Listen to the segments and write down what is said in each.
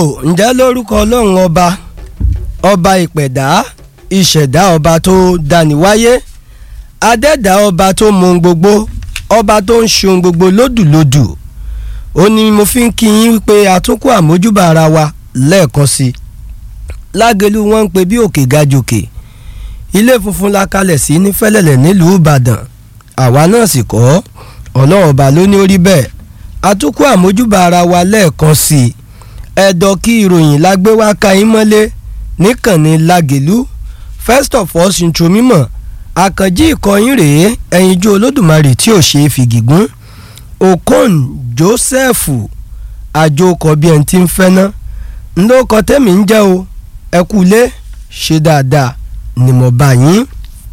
ǹjẹ́ lórúkọ ọlọ́run ọba ọba ìpẹ̀dá ìṣẹ̀dá ọba tó dáni wáyé adẹ́dá ọba tó mọ ohun gbogbo ọba tó ń ṣe ohun gbogbo lódùlódù ó ní mo fi ń kí yín wípé àtúnkù àmójúbà ara wa lẹ́ẹ̀kan sí i lágẹ̀lú wọn ń pe bí òkè ga jòkè ilé funfun la kalẹ̀ sí ní fẹ́lẹ́lẹ̀ nílùú ìbàdàn àwa náà sì kọ́ ọlọ́run ọba ló ní orí bẹ́ẹ̀ àtúnkù àmójúbà ara wa lẹ́ẹ̀kan sí i ẹ̀dọ̀ kí ìròyìn la gbé wá ka yín mọ́lé níkànnì lágẹ̀lú first of all ṣintro mímọ̀ àkànjí ìkọyín rèé ẹ̀yinjú olódùmarè tí ò ṣe é fìgìgún okon joseph àjòkọ bí ẹni tí ń fẹ́ ná ńlọkọ tẹ́mi ń jẹ́ o ẹ kú lé ṣe dáadáa ni mo bá yín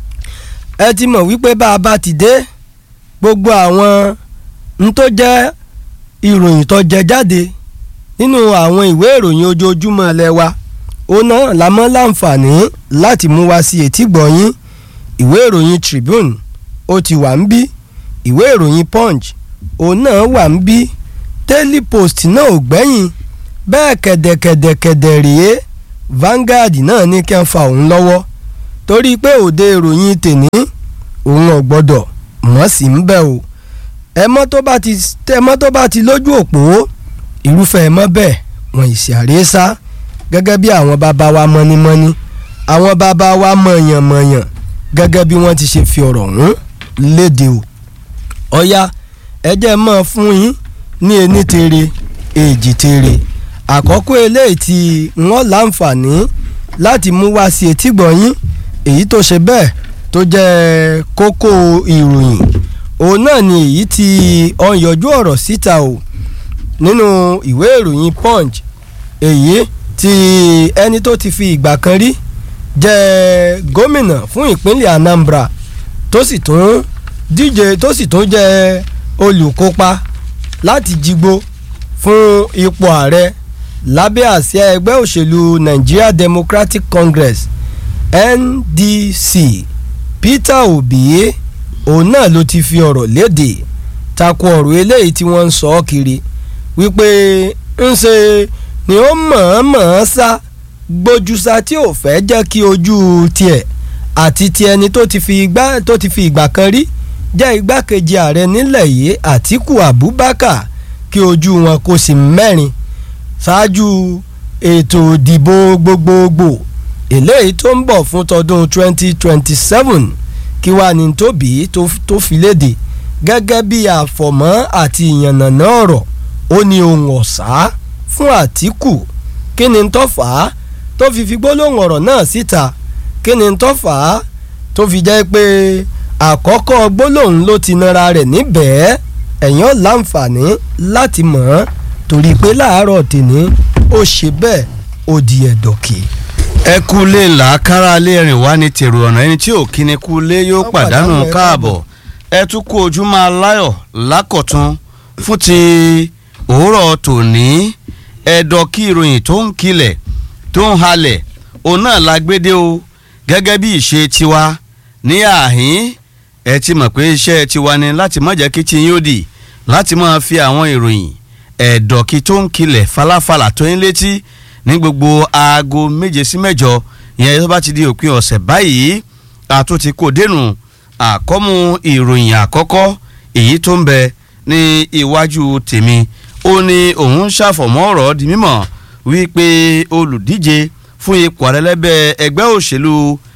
ẹ ti mọ̀ wípé bá a bá ti dé gbogbo àwọn n tó jẹ́ ìròyìn tó jẹ jáde nínú àwọn ìwé ìròyìn ojoojúmọ́ ilé wa ó náà la mọ́ láǹfààní láti mú wá sí etí gbọ̀nyín ìwé ìròyìn Tribune ó ti wà ń bí ìwé ìròyìn Punch òun náà wà ń bí Daily Post náà ò gbẹ́yìn bẹ́ẹ̀ kẹ̀dẹ̀kẹ̀dẹ̀kẹ̀dẹ̀ rèé Vanguard náà ní kí n fa òun lọ́wọ́ torí pé òde ìròyìn tèní òun ò gbọ́dọ̀ mọ̀ sí ń bẹ̀ o ẹmọ́ tó bá ti ẹmọ́ tó bá ti lójú òpó irúfẹ́ ẹmọ́ bẹ́ẹ̀ wọ́n ìsì àrésá gẹ́gẹ́ bí àwọn bàbá wa mọ́nímọ́ní àwọn bàbá wa mọ̀yànmọ̀yàn gẹ́gẹ́ bí wọ́n ti ṣe fi ọ̀rọ̀ ọ̀hún léde o ọ̀ya ẹjẹ́ mọ́ fún yín ní ení tere èjì tere àkọ́kọ́ eléyìí tí wọ́n láǹfààní láti mú wá sí etígbọ̀n yín èyí tó ṣe bẹ́ẹ̀ tó jẹ́ kókó ìròyìn òun náà ni èyí tí ó ń yọjú ọ̀rọ̀ síta o nínú ìwé ìròyìn punch èyí tí ẹni tó ti fi ìgbà kan rí jẹ́ gómìnà fún ìpínlẹ̀ Anambra tó sì tún díje tó sì tún jẹ́ olùkópa láti jígbó fún ipò ààrẹ lábẹ́ àsíá ẹgbẹ́ òṣèlú Nigeria Democratic Congress NDC Peter Obi òun náà ló ti fi ọ̀rọ̀ léde tako ọ̀rọ̀ eléyìí tí wọ́n ń sọ ọ́ kiri wípé ń ṣe ni ó mọ̀ọ́mọ̀ọ́ sá gbójúsá tí ò fẹ́ jẹ́ kí ojú tiẹ̀ àti ti ẹni tó ti fi ìgbà tó ti fi ìgbà kan rí jẹ́ igbákejì ààrẹ nílẹ̀ yìí Àtíkù Abubakar kí ojú wọn kó sì mẹ́rin ṣáájú ètò ìdìbò gbogbogbò eléyìí tó ń bọ̀ fún tọdún 2027 kí wàá ní tóbi tó fi léde gẹ́gẹ́ bí àfọ̀mọ́ àti ìyànnàná ọ̀rọ̀ ó ní ohun ọ̀sá fún Àtíkù kí ni tó fà á tó fi fi gbólóhùn ọ̀rọ̀ náà síta kí ni tó fà á tó fi jẹ́ pé àkọ́kọ́ gbólóhùn ló ti nara rẹ̀ níbẹ̀ẹ́ ẹ̀yàn láǹfààní láti mọ̀ ọ́n torí pé láàárọ̀ tèmi ó ṣe bẹ́ẹ̀ ó di ẹ̀dọ̀kì. ẹ kú lé làákàrà lé rìn wá ní tèrò ọ̀nà ẹni tí ò kíni kú lé yóò pàdánù káàbọ̀ ẹ tún kú ojú máa láyọ̀ lákọ̀tún fún ti òwúrọ̀ tòní ẹ̀dọ̀ kí ìròyìn tó ń kilẹ̀ tó ń halẹ̀ òun náà la gbédè o gẹ́gẹ́ bí ìṣe tiwa ní àhín ẹ ti mọ̀ pé iṣẹ́ tiwa ni láti má jẹ́ kí tí yín ó dì láti máa fi àwọn ìròyìn ẹ̀dọ̀ kí tó ń kilẹ̀ falafala tó ń létí ní gbogbo aago méje sí mẹ́jọ ìyẹn tó bá ti di òpin ọ̀sẹ̀ báyìí àtúntì kò dénú àkọ́mú ìròyìn àkọ́kọ́ èyí tó ń bẹ ní iwájú tèmi ó ní òun ṣàfọ̀mọ́ ọ̀rọ̀ di mímọ̀ wípé olùdíje fún ipò àrẹ́lẹ́bẹ̀ ẹgbẹ́ òṣèlú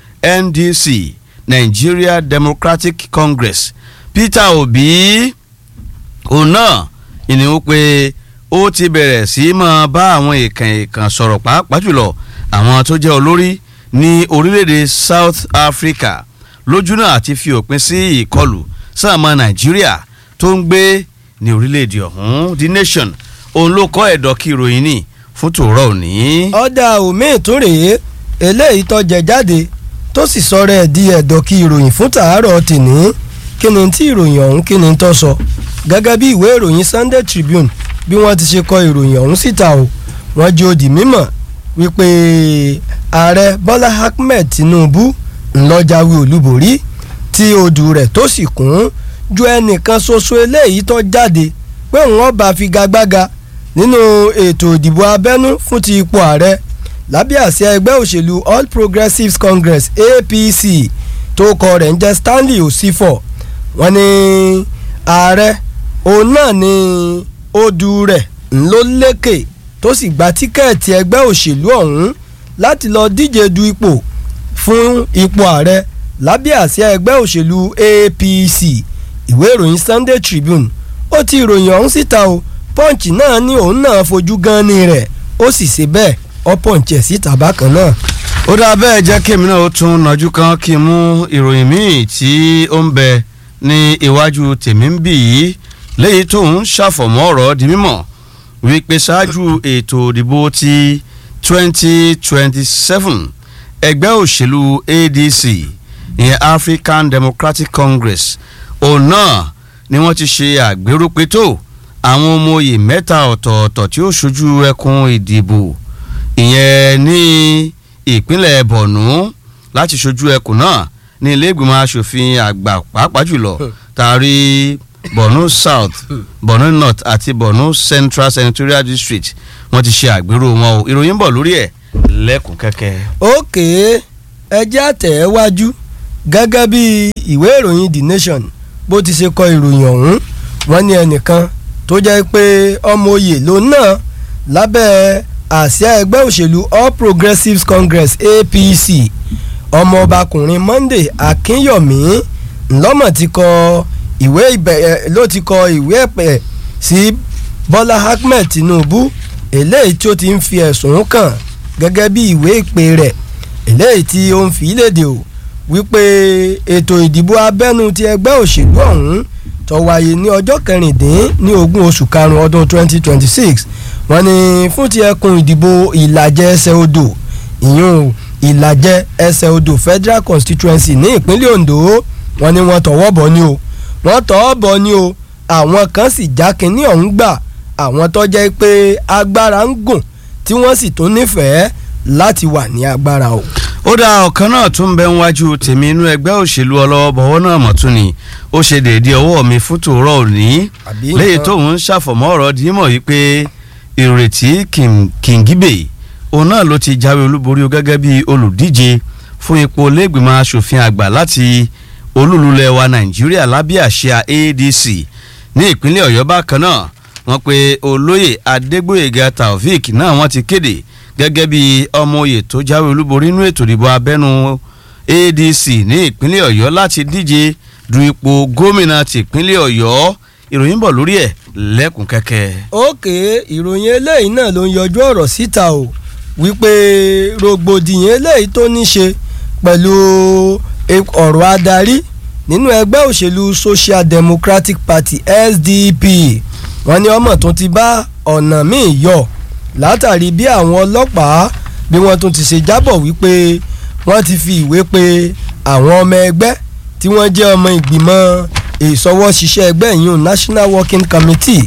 NDC Nigeria Democratic Congress Peter Obi òun náà ìní pé ó ti bẹ̀rẹ̀ sí máa bá àwọn èèkàn èèkàn sọ̀rọ̀ pàápàá jùlọ àwọn tó jẹ́ olórí ní orílẹ̀-èdè South Africa lójú náà àti fi òpin sí ìkọlù sáàmà Nàìjíríà tó ń gbé ní orílẹ̀-èdè ọ̀hún The Nation òun ló kọ́ ẹ̀dọ̀ kí ìròyìn ní fún tòórọ́ òní. ọ̀dà omi tún rèé eléyìí tó jẹ jáde tó sì sọ̀rọ̀ ẹ̀ di ẹ̀dọ̀ kí ìròyìn fún tàárọ̀ tìní kí ni tí ìròyìn ọ̀hún kí ni tó sọ gẹ́gẹ́ bí ìwé ìròyìn Sunday Tribune bí wọ́n ti ṣe kọ ìròyìn ọ̀hún síta o wọ́n jẹ́ ó di mímọ̀ wípé ààrẹ Bọ́lá Ahmed Tinubu ńlọ́jàwé olúborí tí odù rẹ̀ tó sì kún ju ẹnìkan ṣoṣo eléyìí tó jáde pé òun ọba figagbága nínú ètò ìdìbò abẹ́nú fún ti ipò ààrẹ lábẹ́ àsíá ẹgbẹ́ òṣèlú All Progressives Congress APC tó kọ rẹ̀ ń jẹ́ Stanley Osifo wọ́n ní ààrẹ òun náà ni odù rẹ̀ ńlọ lékè tó sì gba tíkẹ́ẹ̀tì ẹgbẹ́ òṣèlú ọ̀hún láti lọ díje du ipò fún ipò ààrẹ lábẹ́ àsíá ẹgbẹ́ òṣèlú APC ìwé ìròyìn Sunday Tribune ó ti ìròyìn ọ̀hún síta o Punch náà ní òun náà fojú gan ni rẹ̀ ó sì ṣe bẹ́ẹ̀ ó Punch ẹ̀ síta bákan náà. ó dáa bẹ́ẹ̀ jẹ́ kí èmi náà ó tún nájú kan kí n mú ìròyìn míì tí ó ń bẹ ní iwájú tèmi ń bì yìí léyìí tó ń ṣàfọ̀mọ́ ọ̀rọ̀ di mímọ̀ wípé ṣáájú ètò ìdìbò ti 2027 ẹgbẹ́ òṣèlú ADC ìyẹn African Democratic Congress òun náà ni wọ́n ti ṣe àgbérúpétò àwọn ọmọ oyè mẹ́ta ọ̀tọ̀ọ̀tọ̀ tí ó ṣojú ẹkùn ìdìbò ìyẹn ní ìpínlẹ̀ Borno láti ṣojú ẹkùn náà ní ilé ìgbìmọ̀ asòfin àgbà pàápàá jùlọ tàrí Borno South Borno North àti Borno Central Senatorial District wọ́n ti ṣe àgbérò wọn o ìròyìn ń bọ̀ lórí ẹ̀ lẹ́kùn kẹ́kẹ́. òkè ẹjẹ́ àtẹ̀wájú gẹ́gẹ́ bí ìwé ìròyìn The Nation bó ti ṣe kọ ìròyìn ọ̀hún wọ́n ní ẹnìkan tó jẹ́ pé ọmọ oyè ló náà lábẹ́ àsíá ẹgbẹ́ òṣèlú All Progressives Congress APC ọmọọbakùnrin Monday Akínyọ̀mí ńlọ́mọ̀ ti kọ ìwé ìbẹ̀ ló ti kọ ìwé ẹ̀pẹ̀ sí Bọ́lá Ahmed Tinubu eléyìí tí ó ti ń fi ẹ̀sùn kàn gẹ́gẹ́ bí ìwé ìpè rẹ̀ eléyìí tí ó ń fi léde o wípé ètò ìdìbò abẹ́nú ti ẹgbẹ́ òṣèlú ọ̀hún tó wáyé ní ọjọ́ kẹrìndín ní ogún oṣù karùn-ún ọdún 2026 wọ́n ní fún ti ẹkùn ìdìbò ìlàjẹ ẹsẹ̀ odò ìyún ìlàjẹ ẹsẹ̀ odò federal constituency ní ìpínlẹ̀ Ondo wọ́n ní wọ́n tọwọ́ bọ̀ ni o wọ́n tọwọ́ bọ̀ ni o àwọn kan sì já kínní ọ̀hún gbà àwọn tó jẹ́ pé agbára ń gùn tí wọ́n sì tún nífẹ̀ẹ́ láti wà ní agbára o. ó dá ọ̀kan náà tún bẹ níwájú tèmi inú ẹgbẹ́ òṣèlú ọlọ́wọ́bọ̀wọ́ náà mọ̀ tún ni ó ṣe déédéé ọwọ́ mi fún tòórọ́ òní lẹ́yìn tóun ń ṣàfọ̀mọ́ ọ̀rọ̀ dímọ̀ yìí pé ìrètí kìngíbè òun náà ló ti jáwé olúborí gẹ́gẹ́ bí olùdíje fún ipò lẹ́gbìmọ̀ asòfin àgbà láti olúlulẹ̀ wa nàìjíríà lábẹ́ àṣà ADC ní ìpínlẹ̀ ọ̀yọ́ bákan náà wọ́n pe olóyè adégbòyèga taofik náà wọ́n ti kéde gẹ́gẹ́ bí ọmọ oyè tó jáwé olúborí nínú ètò ìdìbò abẹ́nú ADC ní ìpínlẹ̀ ọ̀yọ́ láti díje du ipò gómìnà tìpínlẹ̀ ọ̀yọ́ ìròyìn bọ̀ lórí ẹ̀ lẹ́kùn kẹ́kẹ́. òkè ìròyìn eléyìí náà ló ń yọjú ọ̀rọ̀ síta o wípé rògbòdìyàn eléyìí tó ní ṣe pẹ̀lú ọ̀rọ̀ adarí nínú ẹgbẹ́ òṣèlú Social Democratic Party SDP wọ́n ní ọmọ tó ti bá ọ̀nà míì yọ látàrí bí àwọn ọlọ́pàá bí wọ́n tún ti ṣe jábọ̀ wípé wọ́n ti fi ìwé pe àwọn ọmọ ẹgbẹ́ tí wọ́n jẹ́ ọmọ ìgbìmọ̀ ìṣọwọ́ṣiṣẹ́ ẹgbẹ́ yìí National Working Committee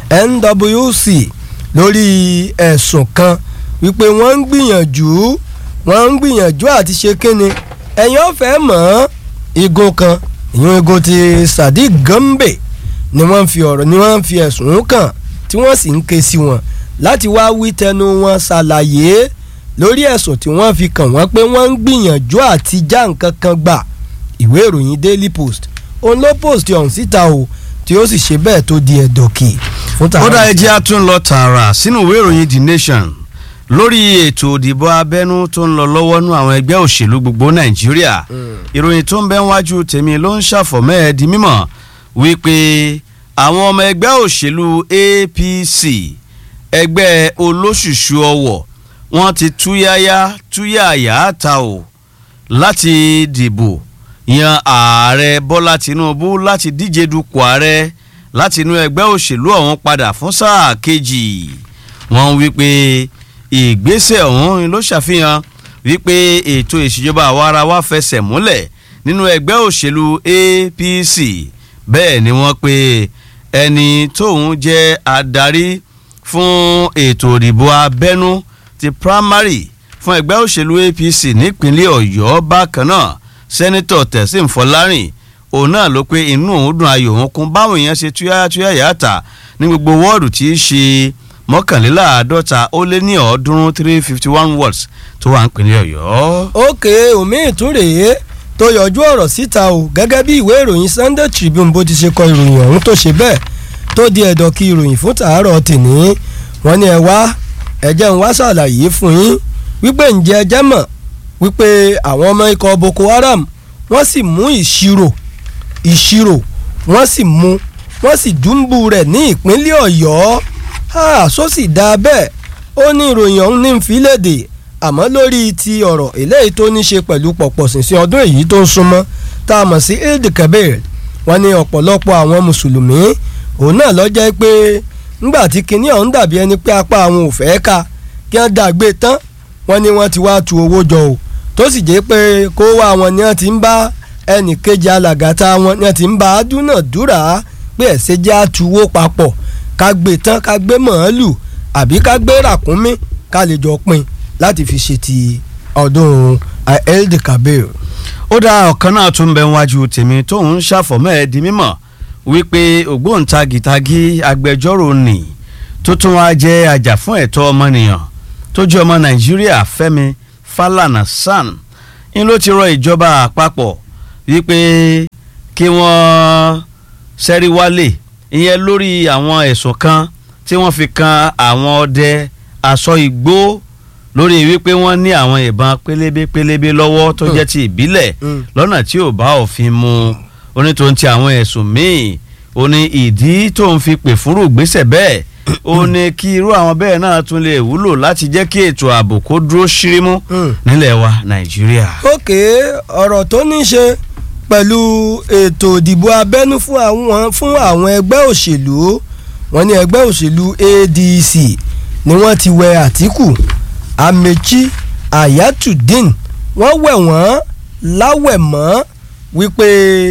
NWC lórí ẹ̀sùn kan wípé wọ́n ń gbìyànjú wọ́n ń gbìyànjú àti ṣe kínni ẹ̀yin ọ̀fẹ́ mọ̀ igun kan ìyún igun ti Sadiq Gambe ni wọ́n fi ọ̀rọ̀ ni wọ́n fi ẹ̀sùn kàn tí wọ́n sì ń ké sí wọn láti wá wí tẹnu wọn ṣàlàyé lórí ẹ̀sùn tí wọ́n fi kàn wọ́n pé wọ́n ń gbìyànjú àti já nǹkan kan gbà ìwé ìròyìn Daily Post òun ló post ọ̀hún síta o tí ó sì ṣe bẹ́ẹ̀ tó di ẹ̀dọ̀kì fún tààrà. ó dá ẹjẹ́ a tún lọ tààrà sínú ìwé ìròyìn The Nation lórí ètò ìdìbò abẹ́nú tó ń lọ lọ́wọ́ nú àwọn ẹgbẹ́ òṣèlú gbogbo Nàìjíríà ìròyìn tó ń bẹ wájú tèmi ló ń ṣàfọ̀mọ́ ẹ̀ di mímọ̀ wípé àwọn ọmọ ẹgbẹ́ òṣèlú APC ẹgbẹ́ olóṣùṣù ọwọ̀ wọ́n ti túyáyá túyàyà ta o láti dìbò yan ààrẹ Bọ́lá Tinubu láti díje dupò ààrẹ láti inú ẹgbẹ́ òṣèlú ọ̀hún padà fún sáà kejì wọ́n wí pé ìgbésẹ̀ ọ̀hún ló ṣàfihàn wípé ètò ìṣèjọba àwarawa fẹsẹ̀ múlẹ̀ nínú ẹgbẹ́ òṣèlú APC bẹ́ẹ̀ ni wọ́n pe ẹni tóun jẹ́ adarí fún ètò ìdìbò abẹ́nú ti primary fún ẹgbẹ́ òṣèlú APC nípínlẹ̀ Ọ̀yọ́ bákan náà sẹ́nitọ̀ Tẹ̀sím Fọlárìn òun náà ló pé inú òun dùn ayọ̀ òun kún báwọn èèyàn ṣe túyáyá túyáyá tà ní gbogbo wọ́ọ̀dù tí í ṣe mọ́kànléláàádọ́ta ó lé ní ọ̀ọ́dúnrún three fifty one words tó wà ń pinlẹ̀ ọ̀yọ́. òkè omi ìtúrèé tó yọjú ọ̀rọ̀ síta o gẹ́gẹ́ bí ìwé ìròyìn Sunday Tribune bó ti ṣe kọ ìròyìn ọ̀hún tó ṣe bẹ́ẹ̀ tó di ẹ̀dọ̀ kí ìròyìn fún tàárọ̀ tìní wọ́n ní ẹ wá ẹ jẹ́ n wá ṣàlàyé fún yín wípé ǹjẹ́ ẹ jẹ́ mọ̀ wípé àwọn ọmọ ikọ̀ Boko Haram wọ́n sì mú ìṣirò ìṣirò wọ́n sì mú wọ́n sì dúnbù rẹ̀ ní ìpínlẹ̀ Ọ̀yọ́ só sì dáa bẹ́ẹ̀ ó ní ìròyìn ọ̀hún ní nfìlédè àmọ́ lórí ti ọ̀rọ̀ eléyìí tó ní ṣe pẹ̀lú pọ̀pọ̀ ṣìnṣìn ọdún èyí tó ń súnmọ́ tá a mọ̀ sí Eid Kabir wọ́n ní ọ̀pọ̀lọpọ̀ àwọn mùsùlùmí òun náà ló jẹ́ pé ńgbà tí kinní ọ̀hún dàbí ẹni pé apá àwọn ò fẹ́ ká kí wọ́n dàgbé tán wọ́n ní wọ́n ti wá tu owó jọ o tó sì jẹ́ pé kó wá wọn ni wọ́n ti ń bá ẹnì kejì alàgàtà wọn ni wọ́n ti ń bá a dúnàdúrà pé ẹ̀sẹ̀ jẹ́ àtuwó papọ̀ ká gbé tán ká gbé màálù àbí ká gbé ràkúnmí ká lè jọ pín láti fi ṣe ti ọdún Eid Kabir. ó dá ọ̀kan náà tún bẹ wájú tèmi tóun ń ṣàfọ̀mọ́ ẹ̀ di mímọ̀ wípé ògbóǹtagìtagì agbẹjọ́rò nì tó tún wá jẹ́ ajàfún ẹ̀tọ́ ọmọnìyàn tó jẹ́ ọmọ Nàìjíríà Fẹ́mi Fálànà San ń ló ti rọ ìjọba àpapọ̀ wípé kí wọ́n ṣẹ́rí wálé ìyẹn lórí àwọn ẹ̀sùn kan tí wọ́n fi kan àwọn ọdẹ aṣọ igbó lórí wípé wọ́n ní àwọn ìbọn pélébé pélébé lọ́wọ́ tó jẹ́ ti ìbílẹ̀ lọ́nà tí ò bá òfin mu onítòun ti àwọn ẹ̀sùn míì ó ní ìdí tó ń fi pè fúrú gbèsè bẹ́ẹ̀ ó ní kí irú àwọn bẹ́ẹ̀ náà tún lè wúlò láti jẹ́ kí ètò ààbò kó dúró ṣírímú nílẹ̀ wa Nàìjíríà. òkè ọ̀rọ̀ tó ní ṣe pẹ̀lú ètò ìdìbò abẹ́nú fún àwọn fún àwọn ẹgbẹ́ òṣèlú wọ́n ní ẹgbẹ́ òṣèlú ADC ni wọ́n ti wẹ Àtíkù Amechi Ayatudeen wọ́n wẹ̀ wọ́n láwẹ̀ mọ́ wípé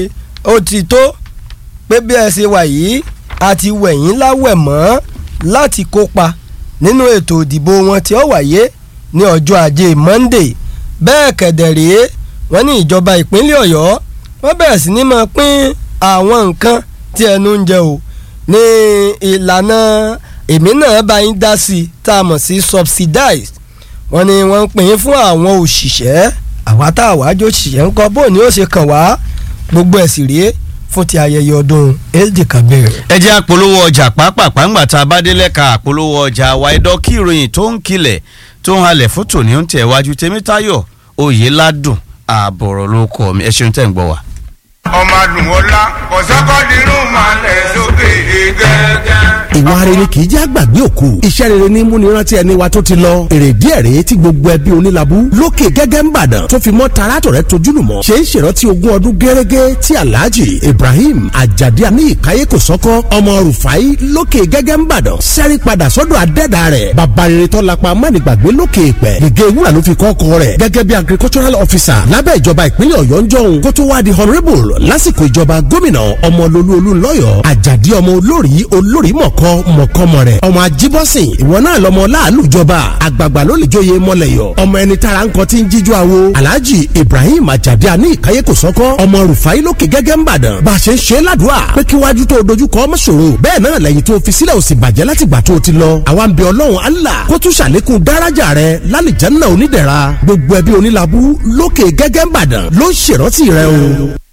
ó ti tó pé bí ẹ ṣe wà yìí a ti wẹ̀ yín láwẹ̀ mọ́ láti kópa nínú ètò ìdìbò wọn tí ó wáyé ní ọjọ́ ajé Monday bẹ́ẹ̀ kẹ̀dẹ̀ rèé wọ́n ní ìjọba ìpínlẹ̀ Ọ̀yọ́ wọ́n bẹ̀rẹ̀ sí ní máa pín àwọn nǹkan tí ẹnu ń jẹ o ní ìlànà èmi náà bá yín dá sí i tá a mọ̀ sí subsidized wọ́n ní wọ́n ń pín fún àwọn òṣìṣẹ́ àwa tá a wá jó òṣìṣẹ́ ńkọ́ bó ni ó ṣe kàn wá gbogbo ẹ̀ sì rèé fún ti ayẹyẹ ọdún Eid Kabir. ẹ jẹ́ àpolówó ọjà pàápàá ńgbà tá a bá dé lẹ́ka àpolówó ọjà wa ẹ̀dọ́ kí ìròyìn tó ń kilẹ̀ tó ń halẹ̀ fún tòní ń tẹ̀ wájú Tèmítáyọ̀ Oyèládùn ààbọ̀rọ̀ ló kọ́ mi ẹ ṣeun tẹ́ ń gbọ́ wa. ọmọ àdùnwọlá kọ̀sọ́kọ́dínrún máa lẹ̀ sókè gẹ́gẹ́. ìwà rere kì í jẹ́ àgbàgbé òkú iṣẹ́ rere ní múni rántí ẹni wa tó ti lọ èrè díẹ̀ rèé tí gbogbo ẹbí onílàbú lókè gẹ́gẹ́ ń bàdàn tó fi mọ́ taratọ̀ rẹ̀ tojúlùmọ̀ ṣe ń ṣèrántí ogún ọdún gẹ́rẹ́gẹ́ tí alhaji ibrahim ajadi aníyí káyé kò sọ́kọ́ ọmọ rufai lókè gẹ́gẹ́ ń bàdàn sẹ́rí padà sọ́dọ̀ adẹ́dà rẹ̀ bàbá rere tó lapa mánìgbàgbé lókè ìpẹ́ gègé wúrà ló fi kọ́kọ́ rẹ̀ gẹ́gẹ́ bí agricultural officer lábẹ́ ìjọba ìpínlẹ̀ ọ̀yọ́ ń jọ̀hún kó tó wá di honourable lásìkò ìjọba gómìnà ọmọlolú olúńlọ́yọ̀ àjàdí ọmọ olórí olórí mọ̀kọ́ mọ̀kọ́mọ rẹ̀ ọmọ ajíbọ́sìn ìwọ náà lọmọ láàlú ìjọba àgbààgbà ló lè jóye mọ́lẹ̀yọ̀ ọmọ ẹni tára ń kọ́ tí ń jíjó àwo alhaji ibrahim àjàdí àní ìkáyé kò sọ́kọ́ ọmọ rufai lókè gẹ́gẹ́ ń bàdàn bá a ṣe ń ṣe ládùúà pé kí wájú tó dojú kọ ọmọ ṣòro bẹ́ẹ̀ náà lẹ́yìn tó fi sílẹ̀ òsì bàjẹ́ láti gbà tó ti lọ àwa ń bẹ ọlọ́run allah kó tún ṣàlékún dáràjà rẹ lálìjánnà onídẹ̀ra gbogbo ẹbí onílàbú lókè gẹ́gẹ́ ń bàdàn ló ń ṣèrántí rẹ o.